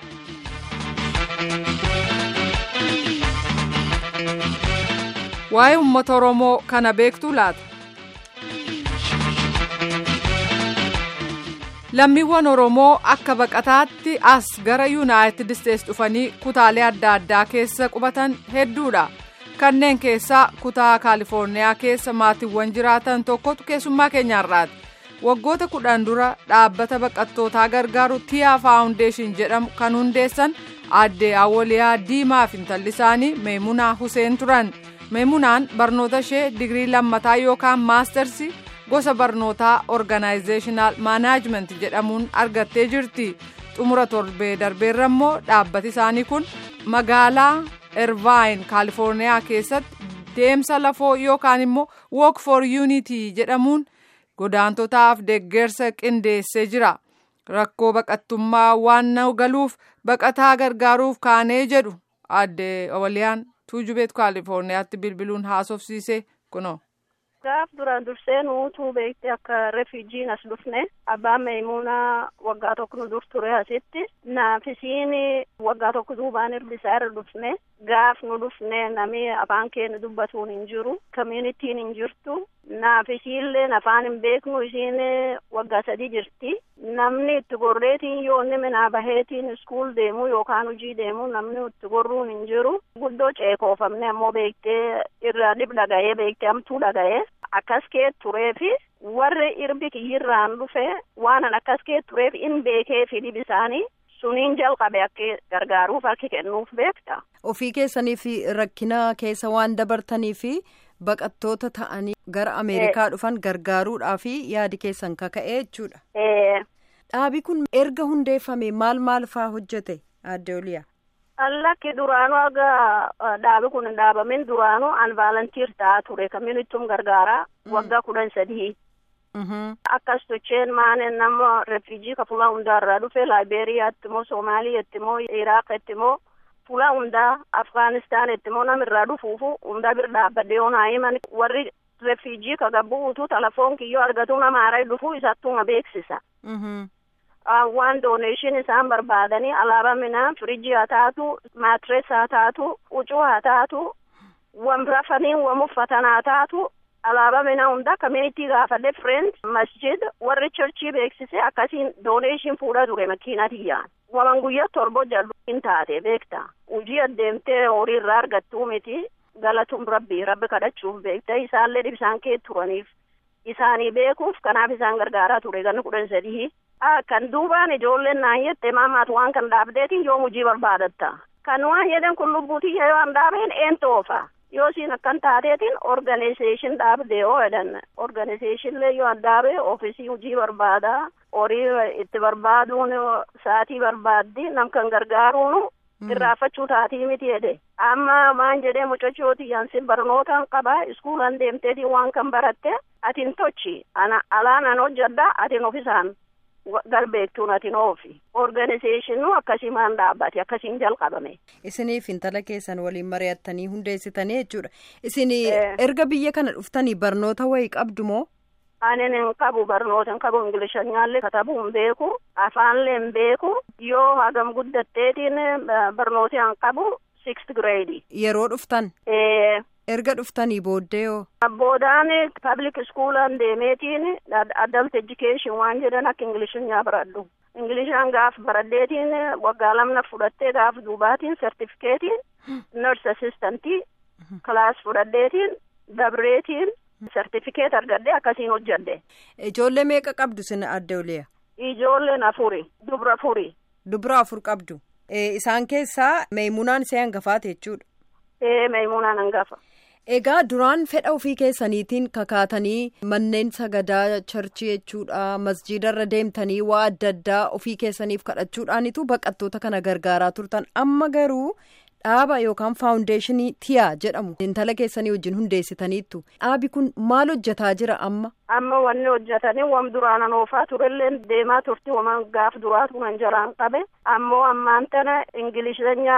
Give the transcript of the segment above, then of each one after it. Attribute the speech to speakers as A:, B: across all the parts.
A: waa'ee uummata oromoo kana beektuu laata lammiiwwan oromoo akka baqataatti as gara yuunaayitid isteets dhufanii kutaalee adda addaa keessa qubatan hedduudha kanneen keessaa kutaa kaalifoorniyaa keessa maatiiwwan jiraatan tokkotu keessummaa keenyaarraati waggoota kudhan dura dhaabbata baqattootaa gargaaru tiyaa faawundeeshin jedhamu kan hundeessan aadde awwaliyaa diimaa fi intalli isaanii meemunaa huseen turan meemunaan barnoota ishee digirii lammataa yookaan maastersi gosa barnootaa organaayizeeshinaal maanaajimenti jedhamuun argattee jirti xumura torbee darbeerra immoo dhaabbati isaanii kun magaalaa ervaayin kaalifoorniyaa keessatti deemsa lafoo yookaan immoo wook for yuunitii jedhamuun godaantotaaf deeggarsa qindeessee jira rakkoo baqattummaa waan nu galuuf baqataa gargaaruuf kaanee jedhu aadde awwaliyaan tuujubeet kaalifoorniyaatti bilbiluun haasofsiise kunoo.
B: gaaf duraan dursee nuutuu beekte akka refuujiin as dhufne abbaan meemunaa waggaa tokko nu dur ture asitti naafisiin waggaa tokko duubaan irbisaa irra dhufne gaaf nu dhufne nami afaan keenya dubbatuun hin jiru communitiin hin jirtu naafisiilleen afaan hin beeknu isiin waggaa sadii jirti namni itti gorreetiin yoo inni minaa baheetiin iskuul deemu yookaan hojii deemu namni itti gorruun hin jiru guddoo ceekoofamne ammoo beektee irra dhib dhaga'ee beektee amtuu dhaga'ee akkas kee tureefi warri irbi kiyyirraan dhufe waanan akkas kee tureef in beekee fi dhib isaanii suniin jalqabe akka gargaaruuf harki kennuuf beekta.
C: Ofii keessanii fi rakkina keessa waan dabartanii fi baqattoota ta'anii gara Ameerikaa dhufan gargaaruudhaa fi yaadi keessan kaka'ee jechuudha. Dhaabi kun erga hundeeffame maal maal faa hojjete aadde Oliyaa?
B: Allakki duraanuu aga dhaabi kun hin dhaabamin duraanuu an vaalantiir ta'aa ture kamiinittuun gargaaraa waggaa kudhan sadii. Akkas tocheen maanen nama refuujii ka fulaa hundaarraa dhufe Laayibeeriyaatti immoo Soomaaliyaatti immoo Iraaqatti immoo fulaa hundaa Afgaanistaanitti immoo namirraa dhufuufu hundaa bir dhaabbadde yoo naa himan warri refuujii ka gabbuutu telefoon kiyyoo argatu nama haaraa dhufuu isattuma beeksisa. waan dooneeshin isaan barbaadanii alaabaa minaa firiijii haa taatu maatirees haa taatu huccuu haa taatu wan rafaniin wan uffatan haa taatu alaabaa minaa hunda kamiinitii gaafadhe friend masjid warri churchii beeksise akkasiin dooneeshin fuudha ture makiinatiyyaan waman guyyaa torbo jallu hin taate beekta hujii adeemtee horii irraa argattuu miti galatuun rabbi rabbi kadhachuuf beekta isaallee dhibsaan kee turaniif isaanii beekuuf kanaaf isaan gargaaraa ture ganna kudhan sadii kan duubaan ijoolleen naan jette maamaatu waan kan dhaabdeetiin yoo hujii barbaadatta kan waan jedhan kun lubbuutii yoo an dhaabeen eentoofa yoo siin akkan taateetiin organizeeshin dhaabde yoo jedhan organizeeshinlee yoo an dhaabe ofiisii hujii barbaada horii itti barbaaduun saatii barbaaddi nam kan gargaaruun irraafachuu taatii miti jedhe amma maan jedhee mucachooti yansin barnootaan qaba iskuulan deemteetii waan kan baratte atin tochi ana alaan an hojjadha atin ofisaan galbeektuun atin oofi organizeeshinu akkasimaan dhaabbate akkasiin jalqabame.
C: Isiniif intala keessan waliin mari'attanii hundeessitanii jechuudha. Isin erga biyya kana dhuftanii barnoota wayii qabdu moo?
B: Anin hin qabu barnoota hin qabu ingilishanyaallee katabuu hin beeku afaanlee hin beeku yoo hagam guddatteetiin barnoota hin qabu sixth grade.
C: Yeroo dhuftan? erga dhuftanii booddee yoo.
B: Boodaan public schoolaan deemeetiin adult education waan jedhan akka ingilishinyaa baradhu. Ingilishaan gaaf baradheetiin waggaa lamna fudhattee gaaf duubaatiin sertifikeetiin nurse assistantii kilaas fudhadheetiin dabreetiin sertifikeet argadhee akkasiin hojjadhe.
C: Ijoollee meeqa qabdu sin adde oliya?
B: Ijoolleen afuri dubra afuri.
C: Dubra afur qabdu. Isaan keessaa meemunaan ishee hangafaate jechuudha.
B: Ee meemunaan hangafa.
C: Egaa duraan fedha ofii keessaniitiin kakaatanii manneen sagadaa charchii jechuudha masjiidarra deemtanii waa adda addaa ofii keessaniif kadhachuudhaanitu baqattoota kana gargaaraa turtan amma garuu dhaaba yookaan faawundeeshinii tiyaa jedhamu intala keessanii wajjin hundeessitaniittu dhaabi kun maal hojjetaa jira amma.
B: Amma wanni hojjetanii wam duraanan oofaa turellee deemaa turti waman gaaf duraatu nan jaraan qabe ammoo ammaan tana ingilisheenyaa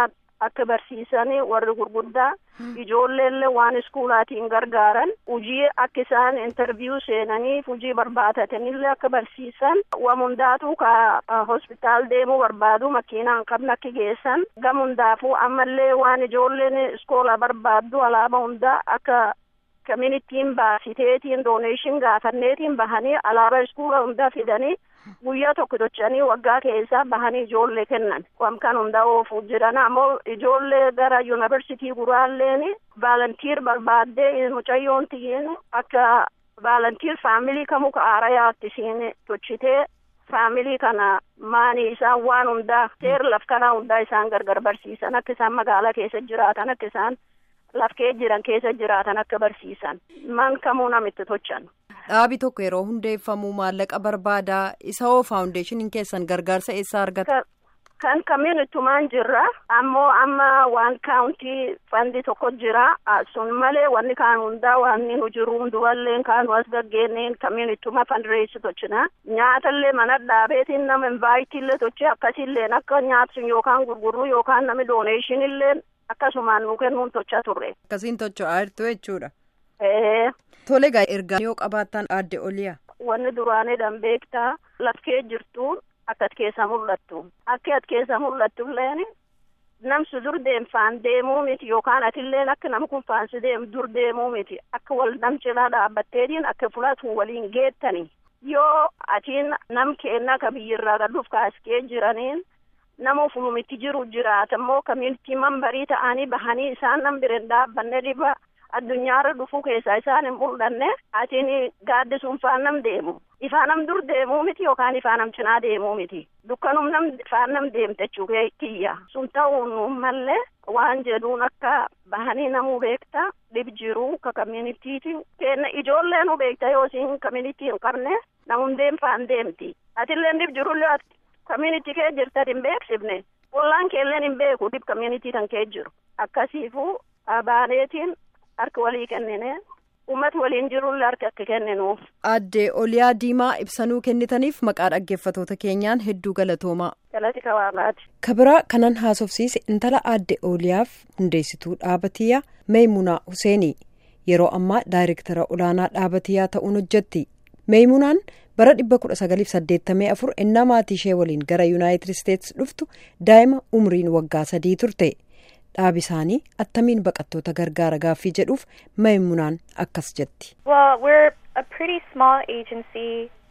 B: akka barsiisanii warri gurguddaa ijoolleellee waan iskuulaatiin gargaaran hujii akka isaan intarviyuu seenaniif hujii barbaadataniillee akka barsiisan waan hundaatu ka hospitaal deemuu barbaadu makiinaan qabna akka geessan gam hundaafuu ammallee waan ijoolleen iskoola barbaaddu alaaba hundaa akka communitiin baasiteetiin dooneeshin gaafanneetiin bahanii alaaba iskuula hundaa fidanii guyyaa tokko tochanii waggaa keessaa bahanii ijoollee kennan waan kan hundaa oofuu jiran ammoo ijoollee gara yuunivarsitii guraalleen vaalantiir barbaaddee mucayyoon tiyyin akka vaalantiir faamilii kamuu ka aarayaatti isiin tochitee faamilii kana maanii isaan waan hundaa seer laf kanaa hundaa isaan gargar barsiisan akka isaan magaalaa keessa jiraatan akka isaan lafkee jiran keessa jiraatan akka barsiisan man kamuu namitti tochan.
C: Dhaabi tokko yeroo hundeeffamu maallaqa barbaadaa isa hoo faawundeeshiniin keessan gargaarsa eessaa argata?
B: Kan kamiinittumaan jirra ammoo amma waan kaawuntii fandi tokko jira sun malee wanni kaan hundaa wanni nu jiru hundumallee kaanu as gaggeenneen kamiinittuma fandireessi tochina nyaatallee mana dhaabeetiin nama invaayitillee tochi akkasilleen akka nyaatsun yookaan gurgurru yookaan nami dooneeshinillee akkasumaan nu kennuun tochaa turre.
C: Akkasiin tocho'aa jirtu jechuudha. Tole egaa ergaa yoo qabaattan aadde oliyaa.
B: Wanni duraanii danbeektaa lafkee jirtu akka at keessa mul'attu akka at keessa mul'attu illeen namsu dur deemfaan deemuu miti yookaan atilleen akka nama kun faansi deemu dur deemuu miti akka wal namcilaa dhaabbatteetiin akka fulaatu waliin geettani yoo atiin nam keenna ka biyyirraa gadhuuf kaaskee jiraniin nama ufumumitti jiru jiraatammoo kamiinitii mambarii ta'anii bahanii isaan nam bireen dhaabbanne dhiba addunyaarra dhufuu keessaa isaan hin mul'anne atiin gaaddisuun faan nam deemu ifaa nam dur deemuu miti yookaan ifaa nam cinaa deemuu miti dukkanum nam faan nam deemte jechuu kiyya sun ta'uun mallee waan jedhuun akka bahanii namuu beekta dhib jiru ka kamiinitiiti kenna ijoollee nu beekta yoo isin kamiinitii hin qabne namum deemfaan deemti atillee dhib jirullee kamiinitii kee jirta hin beeksifne ollaan keelleen hin beeku dhib kamiinitii kan kee jiru akkasiifuu abaaneetiin harka walii kennine uummata waliin jirullee harka akka kenninuuf.
C: Aadde Oliyaa Diimaa ibsanuu kennitaniif maqaa dhaggeeffatoota keenyaan hedduu galatoomaa.
B: Galati kawaalaati.
C: Kabiraa kanan haasofsiise intala aadde Oliyaaf hundeessituu dhaabatiyyaa Meemunaa Huseenii yeroo ammaa daayirektara olaanaa dhaabatiyyaa ta'uun hojjetti. Meemunaan bara dhibba kudha sagaliif saddeettamii afur ennaa maatii ishee waliin gara yuunaayitid isteetsi dhuftu daa'ima umriin waggaa sadii turte. dhaabi isaanii attamiin baqattoota gargaara gaaffii jedhuuf Meemunaan akkas jetti.
D: Well, we're a pretty small agency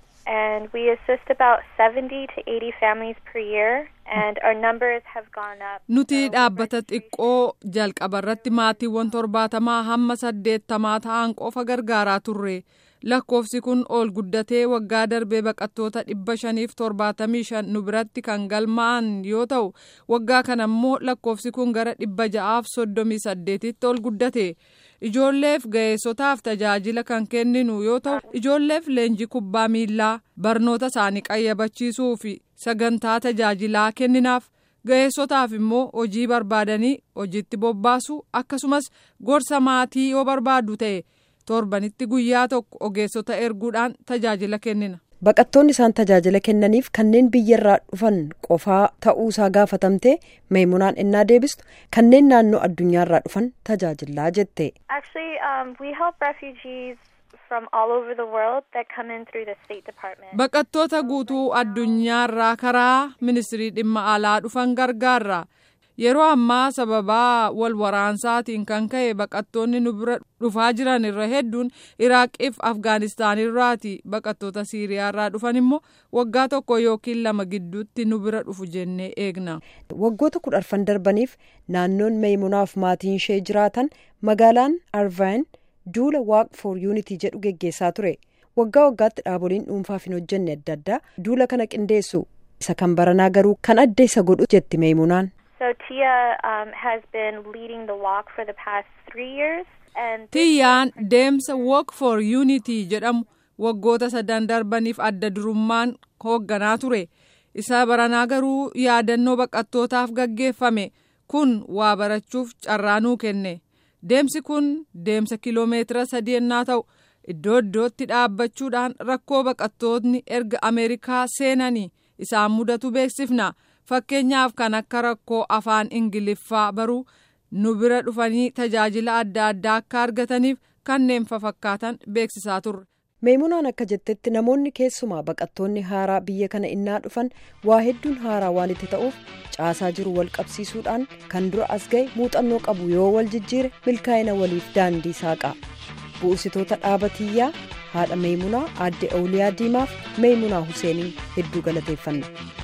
D: and we assist about 70 to 80 families per year and our numbers have gone up.
A: Nuti dhaabbata xiqqoo jalqabarratti maatiiwwan torbaatamaa hamma saddeettamaa ta'an qofa gargaaraa turre. lakkoofsi kun ol guddatee waggaa darbee baqattoota dhibba shaniif torbaatamii shan nu biratti kan galmaa'an yoo ta'u waggaa kana immoo lakkoofsi kun gara dhibba ja'aaf soddomii saddeetitti ol guddate ijoolleef ga'eessotaaf tajaajila kan kenninu yoo ta'u ijoolleef leenjii kubbaa miillaa barnoota isaanii qayyabachiisuu fi sagantaa tajaajilaa kenninaaf. ga'eessotaaf immoo hojii barbaadanii hojiitti bobbaasu akkasumas gorsa maatii yoo barbaadu ta'e. torbanitti guyyaa tokko ogeessota erguudhaan tajaajila kennina.
C: Baqattoonni isaan tajaajila kennaniif kanneen biyyarraa dhufan qofaa ta'uusaa gaafatamtee meemunaan ennaa deebistu kanneen naannoo addunyaarraa dhufan tajaajilaa jette.
D: Actually, um, we help refugees from all over the world that come in through the State Department.
A: Baqattoota guutuu addunyaarraa karaa ministirii dhimma alaa dhufan gargaarra. yeroo ammaa sababaa wal waraansaatiin kan ka'e baqattoonni nu bira dhufaa jiran irra hedduun iraaqiif afgaanistaanirraati baqattoota siiriyaarraa dhufan immoo waggaa tokko yookiin lama gidduutti nu bira dhufu jennee eegna.
C: waggoota kudha arfan darbaniif naannoon meemunaaf maatiin ishee jiraatan magaalaan arvaayin duula waaq for yuunitii jedhu geggeessaa ture waggaa waggaatti dhaaboliin dhuunfaaf hin hojjenne adda addaa duula kana qindeessu isa kan baranaa garuu kan adda isa godhu jetti meemunaan.
D: So Tia um, has been leading the walk for the past three years. And
A: Tiyyaan deemsa Walk for Unity jedhamu waggoota sadan darbaniif adda durummaan hoogganaa ture. Isa baranaa garuu yaadannoo baqattootaaf gaggeeffame kun waa barachuuf carraanuu kenne. Deemsi kun deemsa kiloomeetira sadii ennaa ta'u iddoo iddootti dhaabbachuudhaan rakkoo baqattootni erga Ameerikaa seenanii isaan mudatu beeksifna. fakkeenyaaf kan akka rakkoo afaan ingiliffaa baruu nu bira dhufanii tajaajila adda addaa akka argataniif kanneen fakkaatan beeksisaa turre.
C: meemunaan akka jettetti namoonni keessumaa baqattoonni haaraa biyya kana innaa dhufan waa hedduun haaraa waan itti ta'uuf caasaa jiru wal qabsiisuudhaan kan dura as ga'e muuxannoo qabu yoo wal jijjiire milkaa'ina waliif daandii saaqa bu'uusitoota dhaabatiyyaa haadha meemunaa aadde awuliyaa diimaaf meemunaa huseenii hedduu galateeffanna.